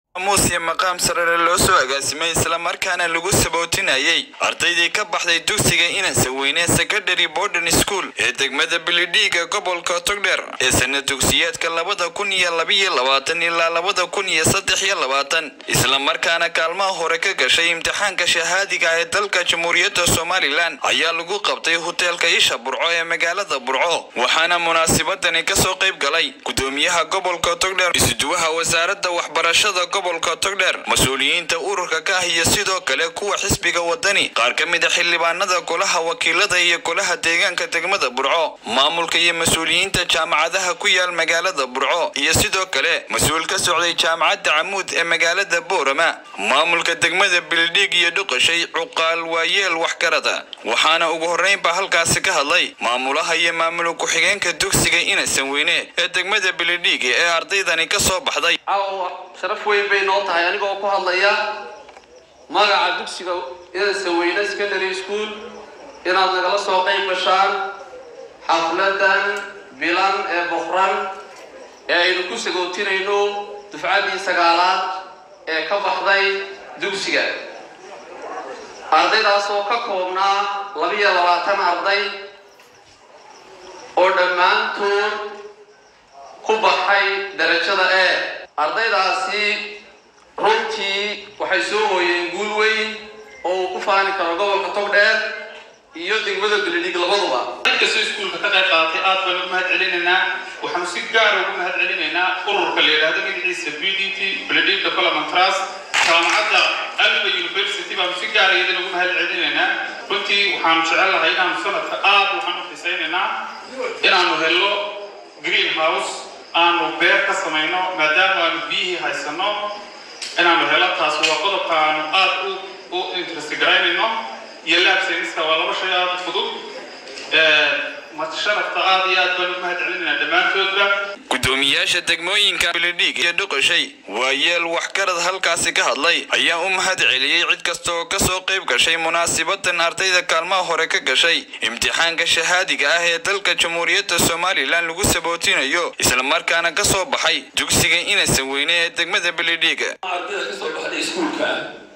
muuse maqaam sarare loo soo agaasimay islamarkaana lagu sabootinayay ardaydii ka baxday dugsiga inansa weyne secondary borden school ee degmada bilidhiiga gobolka togdheer ee sana dugsiyeedka labada kun iyo labiyo labaatan ilaa labada kun iyo saddex iyo labaatan islamarkaana kaalmaha hore ka gashay imtixaanka shahaadiga ee dalka jamhuuriyadda somalilan ayaa lagu qabtay hoteelka isha burco ee magaalada burco waxaana munaasibadani kasoo qayb galay gudoomiyaha gobolka togdheer isuduwaha wasaaradda waxbarashada gobolka togdheer mas-uuliyiinta ururka ka ah iyo sidoo kale kuwa xisbiga wadani qaar ka mid a xildhibaanada golaha wakiilada iyo golaha deegaanka degmada burco maamulka iyo mas-uuliyiinta jaamacadaha ku yaal magaalada burco iyo sidoo kale mas-uul ka socday jaamacadda camuud ee magaalada boorama maamulka degmada bildhiig iyo dhuqashay cuqaal waayeel waxgarada waxaana ugu horreynba halkaasi ka hadlay maamulaha iyo maamul ku-xigeenka dugsiga inasan weyne ee degmada bilidhiig ee ardaydani ka soo baxday sharaf weyn bay noo tahay anigoo ku hadlaya magaca dugsiga inansa weyne secondary school inaad nagala soo qayb gashaan xafladan bilan ee boqran ee aynu ku sagootinayno dufcaddii sagaalaad ee ka baxday dugsiga ardaydaas oo ka koobnaa labiyo labaatan arday oo dhammaantood ku baxay darajada e ardaydaasi runtii waxay soo hooyeen guul weyn oo uu ku faani karo gobolka togdheer iyo degmada beledhig labaduba dadkastoo iskuulka ka qayb qaadatay aad baan ugu mahad celinaynaa waxaanu si gaara ugu mahad celinaynaa ururka la yidhaahdo magaciisa b d t beledhig development trust jaamacadda alba university baanu si gaara iyadana ugu mahad celinaynaa runtii waxaanu jecel lahay inaanu sanadka aad waxaan u xisaynaynaa inaanu helno green house aanu beer ka samayno maadaama aanu biyihii haysano inaanu helo taas waa qodobka aanu aad u interest garaynayno iyo laab sayniska waa laba shay aad u fudud sharafta aad iyo aad baan ugu mahad celinayna dhammaantoodba gudoomiyaasha degmooyinka bilidhiig iyo dhuqashay waayeel waxgarad halkaasi ka hadlay ayaa u mahad celiyey cid kasta oo kasoo qayb gashay munaasibadan ardayda kaalmaha hore ka gashay imtixaanka shahaadiga ah ee dalka jamhuuriyadda somalilan lagu sabootinayo islamarkaana kasoo baxay dugsiga inansan weyne ee degmada bilidhiiga ardayda kasoo baxday iskuulka